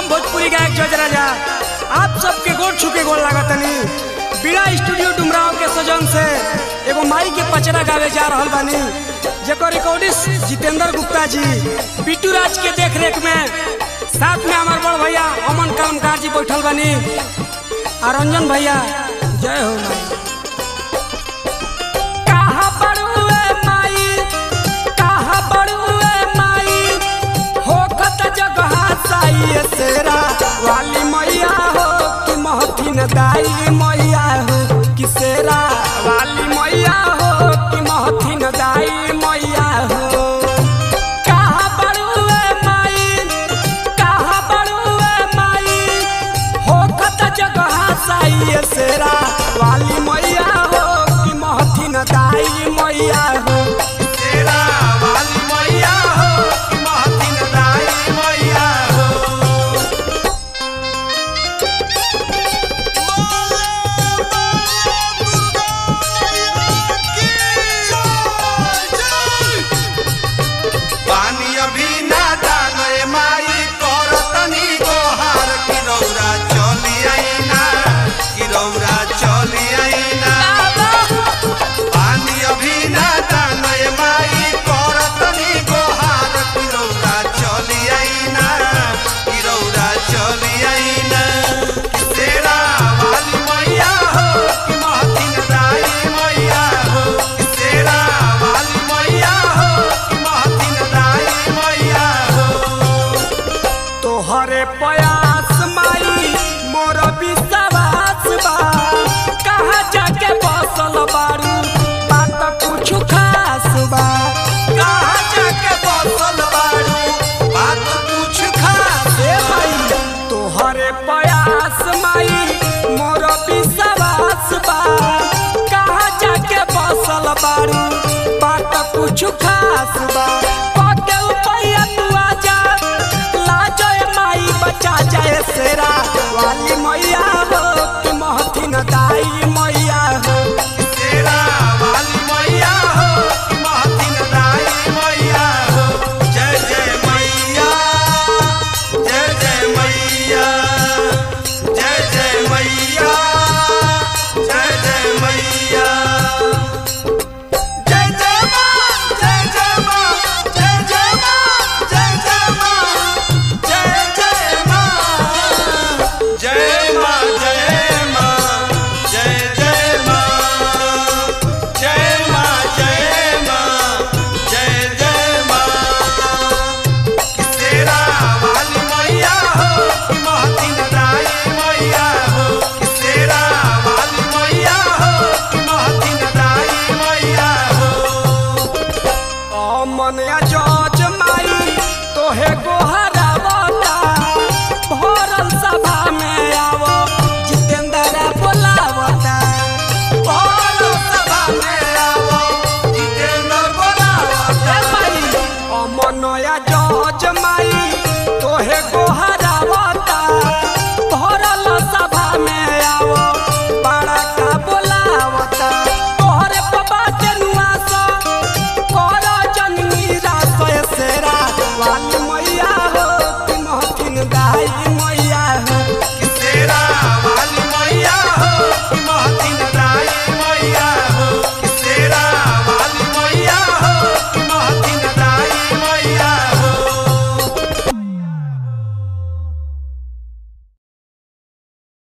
हम भोजपुरी गायक जज राजा आप सबके गोड़ छुके गोड़ लागतनी बीड़ा स्टूडियो डुमराव के सजन से एगो माई के पचरा गावे जा रहल बानी जेकर रिकॉर्डिस्ट जितेंद्र गुप्ता जी बिट्टू राज के देख रेख में साथ में हमार बड़ भैया अमन कलमकार जी बैठल बानी आ रंजन भैया जय हो माई कहाँ बड़ुए माई कहाँ बड़ुए माई होखत जगह साई सेरा वाली मैया हो कि महथिन दाई मैया हो कि सेरा वाली मैया हो कि महथिन दाई मैया हो कहाँ बड़ुए माई कहाँ बड़ुए माई होखत जगह साई सेरा वाली मैया हो कि महथिन दाई मैया हो तेरा वाली मैया हो कि महतिन दाई मैया हो पानी अभी ना दानए माई करतनी गोहार कि रौरा चली आईना कि रौरा चली आईना पानी अभी ना दानए माई करतनी गोहार कि रौरा चली आईना कि रौरा चली आईना कि तेरा वाली मैया हो कि महतिन दाई मैया हो कि तेरा वाली मैया हो कि महतिन दाई मैया हो तोहरे प्रयास माई मोर विश्वास बा कहाँ जाके बसल बारू बात कुछ खास बा कहाँ जाके बसल बारू बात कुछ खास ए माई तोहरे प्रयास माई मोर विश्वास बा कहाँ जाके बसल बारू बात कुछ खास बा पके उपैया तू आजा लाजय माई बचा जाए सेरा वाली मैया हो कि महथिन दाई मैया हो तेरा वाली मैया हो कि महतिन दाई मैया हो जय जय मैया जय जय मैया जय जय मैया जय जय मैया जय जय माँ जय जय माँ जय जय माँ जय जय माँ जय जय माँ जय माँ जय माँ जय जय माँ जय माँ जय माँ जय जय माँ कि तेरा वाली मैया हो कि महतिन दाई मैया हो कि तेरा वाली मैया हो कि महतिन दाई मैया हो अमन जज माई तोहे गोहरावता भरल सभा में आवो जितेंद्र बोलावता भरल सभा में आवो जितेंद्र बोलावता ए माई अमन जज माई